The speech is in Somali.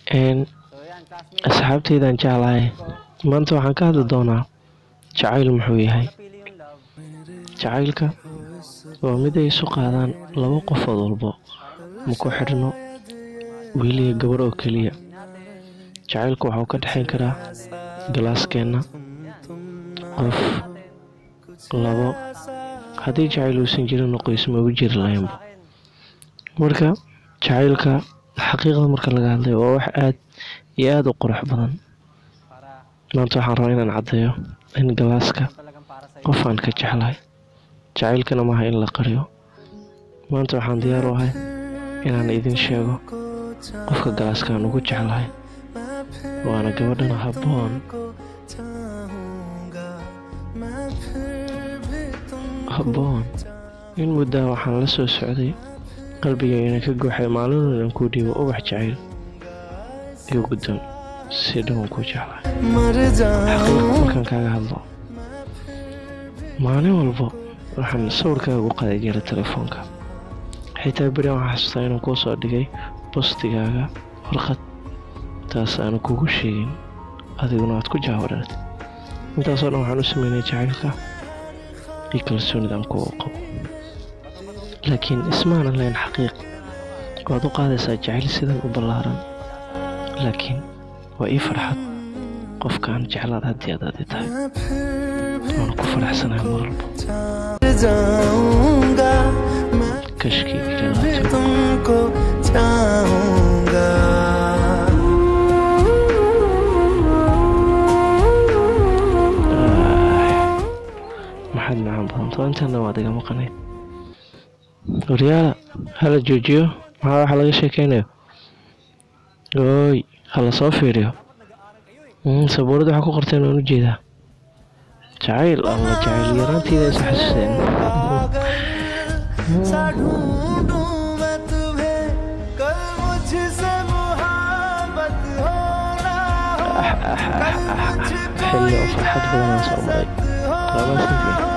Een, asxaabteydan jeclahay maanta waxaan ka hadli doonaa jacayl muxuu yahay jacaylka waa mid ay isu qaadaan laba qofood walbo ma ku xidhno wiil iyo gabar oo keliya jacaylku waxuu ka dhexayn karaa galaaskeenna qof labo haddii jacayl uusan jirinna qoys ma ugu jiri lahaynba marka jacaylka xaqiiqda marka laga hadlayo waa wax aad iyo aada u qurux badan maanta waxaan rabaa inaan caddeeyo in galaaska qof aan ka jeclahay jacaylkana maaha in la qariyo maanta waxaan diyaar u ahay inaan idin sheego qofka galaaskaan ugu jeclahay waana gabadhan habboon habboon in muddaa waxaan la soo socday qalbigayna ka guuxay maalinoodaan kuu dhiibo ubax jacayl iyo guddoon si dhowan kuu jeclahay xaqiiqa markaan kaaga hadlo maalin walbo waxaan sawirkaaga u qaday jiray telefoonka xitaa beri waxaan xasuustaa inaan kuu soo dhigay bostigaaga warqad taas aanu kugu sheegin adiguna aad ku jaawareertay intaasoo dhan waxaan u sameynay jacaylka iyo kalsoonidaan kuwa qabo laakiin ismaanan lahayn xaqiiq waad u qaadaysaa jacayl sidan u ballaaran laakiin waa ii farxad qofkaan jeclaad haddii aad adi tahay waana ku faraxsanahay mar walbo kashkii galaato तुमको चाहूंगा maxaad macaan badan too intaana waad iga maqanayd waryaala hala joojiyo maxaa waxa laga sheekeynayo ooy hala soo fiiriyo Mm, sabuurada waxaa ku qorteen waan u jeedaa jacayl alla jacayl yaraantiida is xasuuseen सा ढूंढूं मैं तुम्हें कल मुझसे मुहाबत होना हो कल मुझको xilli oo farxad badanaa soo maray हो laba santii